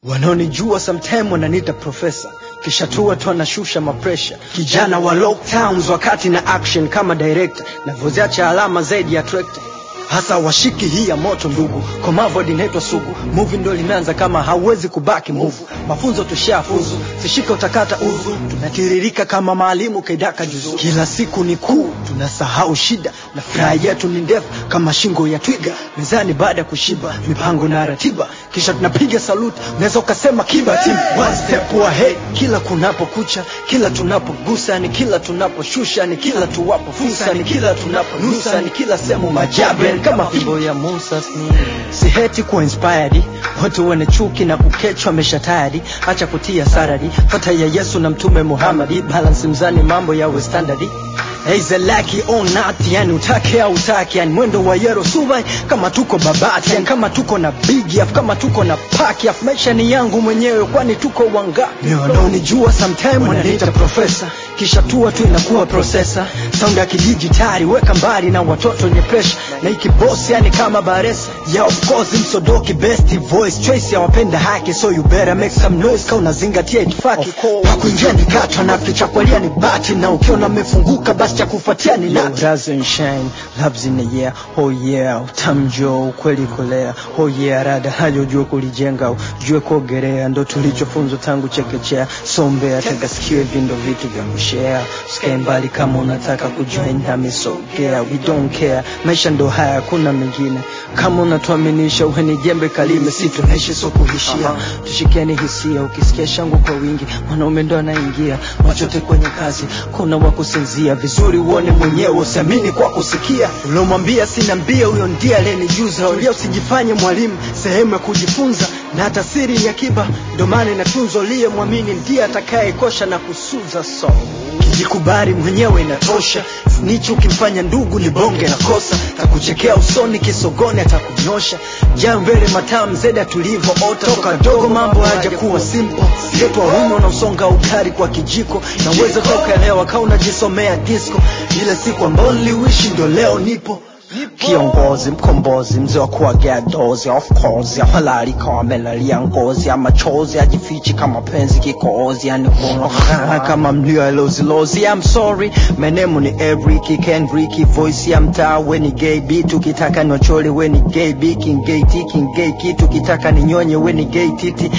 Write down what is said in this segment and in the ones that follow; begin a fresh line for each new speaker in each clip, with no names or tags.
Wanaonijua sometime wananiita profesa, kisha tu watu wanashusha mapresha. Kijana wa lockdowns wakati na action kama director, navyoziacha alama zaidi ya trekta hasa washiki hii ya moto ndugu, Komavod inaitwa sugu. Movie ndo limeanza kama hauwezi kubaki move. Mafunzo tushafuzu, sishika utakata uzu, tunatiririka kama maalimu kaidaka juzu. Kila siku ni kuu, tunasahau shida na furaha yetu ni ndefu kama shingo ya twiga. Mezani baada ya kushiba, mipango na ratiba, kisha tunapiga saluti, unaweza ukasema kiba team one step ahead. Kila kunapokucha, kila tunapogusa, ni kila tunaposhusha, ni kila tuwapo fursa, ni kila tunaponusa, ni kila sehemu majabe kama fimbo ya Musa Sni. Si heti kuwa inspired, watu wenye chuki na kukechwa mesha tayari, acha kutia saradi, fata ya Yesu na Mtume Muhammadi, balance mzani, mambo yawe standardi Eize laki on not, yani utake au utake, yani mwendo wa yero subai kama tuko babati, yani kama tuko na big af, kama tuko na paki af, maisha ni yangu mwenyewe, kwani tuko wangapi? Wanaonijua sometime wananiita profesa, kisha tua tu inakuwa processor, sound ya kidijitali, weka mbali na watoto wenye pressure, na iki boss yani kama baresa, yeah of course msodoki best voice choice ya wapenda haki, so you better make some noise, kama unazingatia itifaki, pakuingia ni katwa na ficha kwalia ni bati, na ukiona mefunguka basi cha kufuatia ni nati. Rise and shine, loves in the air, oh yeah, utamjo ukweli kolea, oh yeah, rada hayo jua kulijenga, ujue kuogelea, ndo tulichofunzwa tangu chekechea, sombea tega sikio, hivi ndo vitu vya kushare, usikae mbali kama unataka kujoin nami, sogea, we don't care, maisha ndo haya, kuna mengine, kama unatuaminisha uwe ni jembe kalime, si tunaishi so kuhishia, tushikeni hisia, ukisikia shangwe kwa wingi, mwanaume ndo anaingia, machote kwenye kazi, kuna wa kusinzia vizuri uone mwenyewe usiamini kwa kusikia uliomwambia sina mbia huyo ndiye aliyenijuza ulia usijifanye mwalimu sehemu ya kujifunza na hata siri ni akiba ndo maana inatunzwa liye mwamini ndiye atakayekosha na kusuza so kijikubali mwenyewe inatosha nichi ukimfanya ndugu ni bonge na kosa takuchekea usoni kisogoni atakunyosha jaa mbele matamu zeda tulivyoota toka dogo mambo haja kuwa simple zetu waume na usonga ukari kwa kijiko na uweze tokaelewa kaa unajisomea disco ile siku ambayo niliwishi ndo leo nipo kiongozi mkombozi mzee wa kuagea dozi of course halali kama melalia ngozi ama chozi ajifichi kama penzi kikozi yani kuna kama mlio ya lozi lozi I'm sorry menemu ni Eric Kendrick voice ya mtaa we ni gay beat ukitaka niwachole we ni gay beat king gay t king gay kitu ukitaka ninyonye we ni gay titi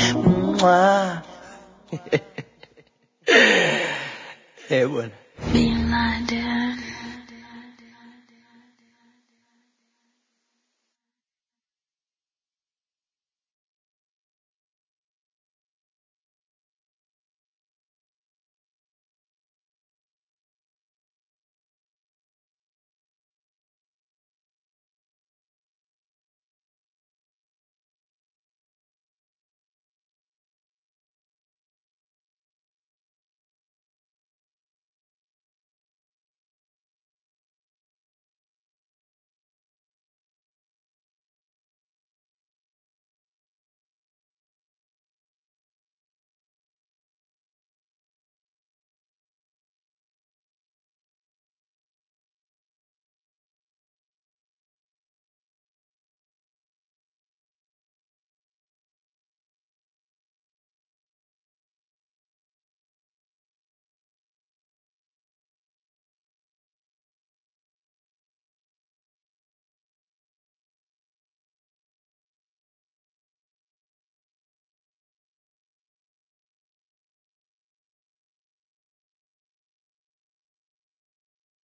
Mwah. Eh bwana
Be my dear.